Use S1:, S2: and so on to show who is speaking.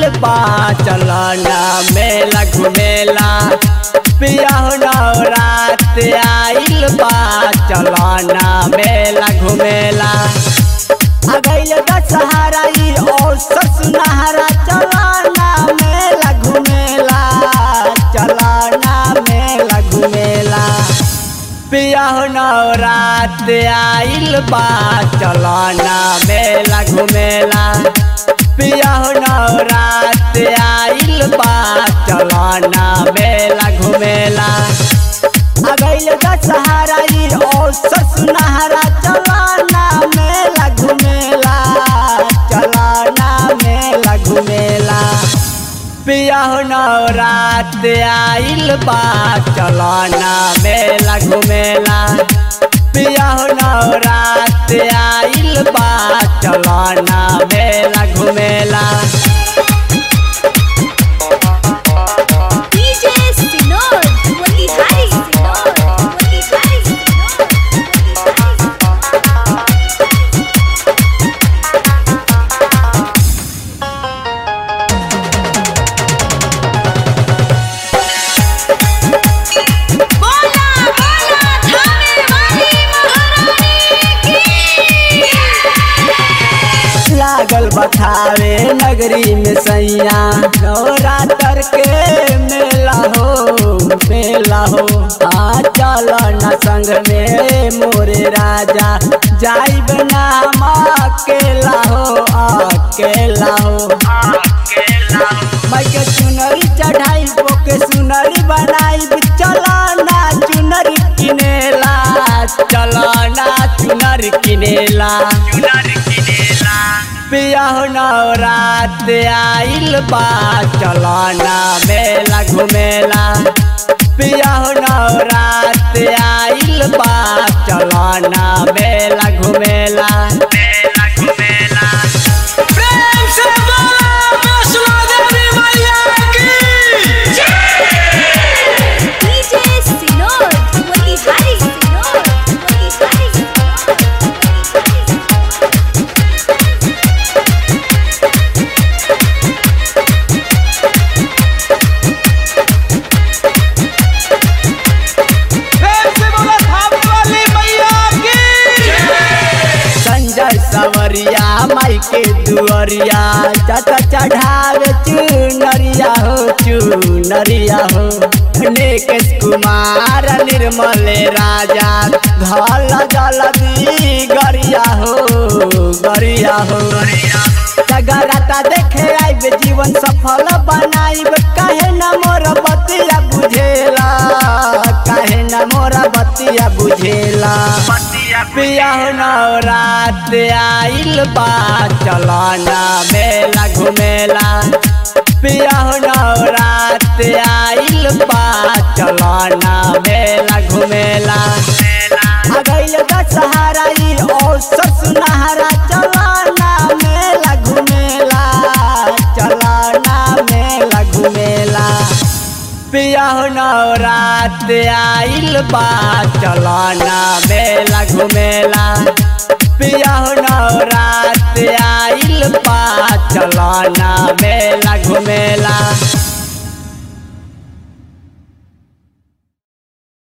S1: बा चलना मेला घुमेला पिया हो नवरात आइल बा चलना मेला घुमेला आ गइल दशहरा ई औसत सुनहरा चलना मेला घुमेला चलना मेला घुमेला पिया हो नवरात आइल बा चलना मेला घुमेला पिया हो नवरात आइल बा चलना मेला घुमेला आ गइल दशहरा ई औसत सुनहरा चलना मेला घुमेला चलना मेला घुमेला पिया हो नवरात आइल बा चलना मेला घुमेला पिया हो नवरात आइल बा चलना मेला घुमेला
S2: DJ Sinor, Motihari Sinor, Motihari Sinor, Motihari बोला बोला थाने वाली महारानी की
S1: लागल बथावे नगरी में सैया नवरात्र के मेला हो मेला हो आ चल न संग में मोरे राजा जाइब नाम अकेला हो अकेला हो मैं के चुनरी चढ़ाई के सुनरी बनाई चलाना चुनरी किनेला चलाना चुनरी किनेला पिया हो नवरात आइल बा चलना मेला घुमेला पिया हो नवरात आइल बा चलना मेला घुमेला
S3: प्रेम से बोला वैष्णो देवी मैया की
S2: DJ Sinor, Motihari Sinor, Motihari Sinor, Motihari
S3: प्रेम से बोला थाने वाली मैया की
S1: संजय सवरिया माई के दुअरिया चट चढ़ावे चुनरिया हो चुनरिया हो निकेश कुमार निर्मल राजा धल जलदी गरिया हो गरिया हो जगराता देखे आइब जीवन सफल बनाइब काहे न मोर बतिया बुझेला काहे न मोरा बतिया बुझेला पिया हो नवरात आइल बा चलना मेला घुमेला पिया हो नवरात आइल बा चलना मेला घुमेला आ गइल दशहरा ई औसत सुनहरा चलना मेला घुमेला चलना मेला घुमेला पिया हो नवरात आइल बा चलना मेला घुमेला पिया हो नवरात आइल बा चलना मेला घुमेला